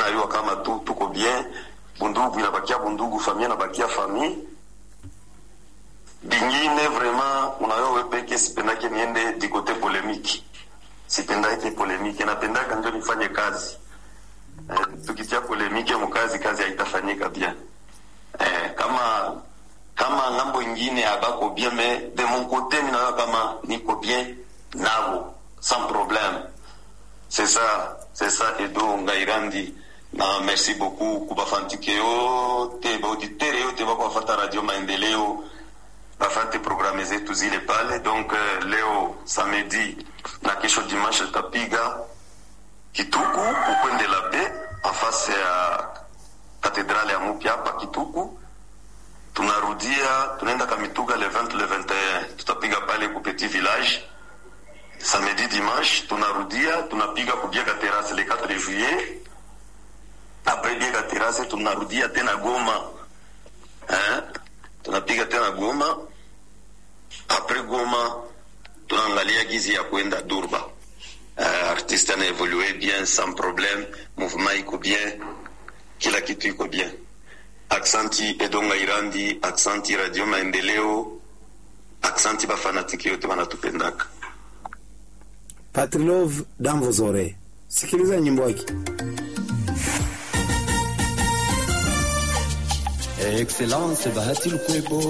nayua kama tu tuko bien bundugu inabakia bundugu famille inabakia famille bingine vraiment unayo we peke sipendake niende du côté polémique sipendake polémique napendaka ndio nifanye kazi eh, tukitia polémique mukazi kazi haitafanyika bien eh, kama kama ngambo ingine abako bien mais de mon côté minayo kama niko bien nabo sans problème c'est ça c'est ça edo ngairandi na merci beaucoup kubafantike yote baauditere yote bako bafata radio maendeleo bafate programe zetu zile pale donc uh, leo samedi na kesho dimanche tutapiga kituku ukwende la pe afase ya katedrale ya mupya hapa kituku tunarudia tunaenda kamituga le 20 le 21 tutapiga pale ku petit village samedi dimanche tunarudia tunapiga kubiega terrasse le 4 juillet après biega terrasse tunarudia tena goma hein? tunapiga tena goma après goma tunaangalia gizi ya kwenda durba uh, artiste ana evolue bien sans problème mouvement iko bien kila kitu iko bien aksanti edonga irandi aksanti radio maendeleo aksanti bafanatiki yote wanatupendaka Patrilov Damvozore, sikiliza nyimbo yake. Excellence Bahati Lukwebo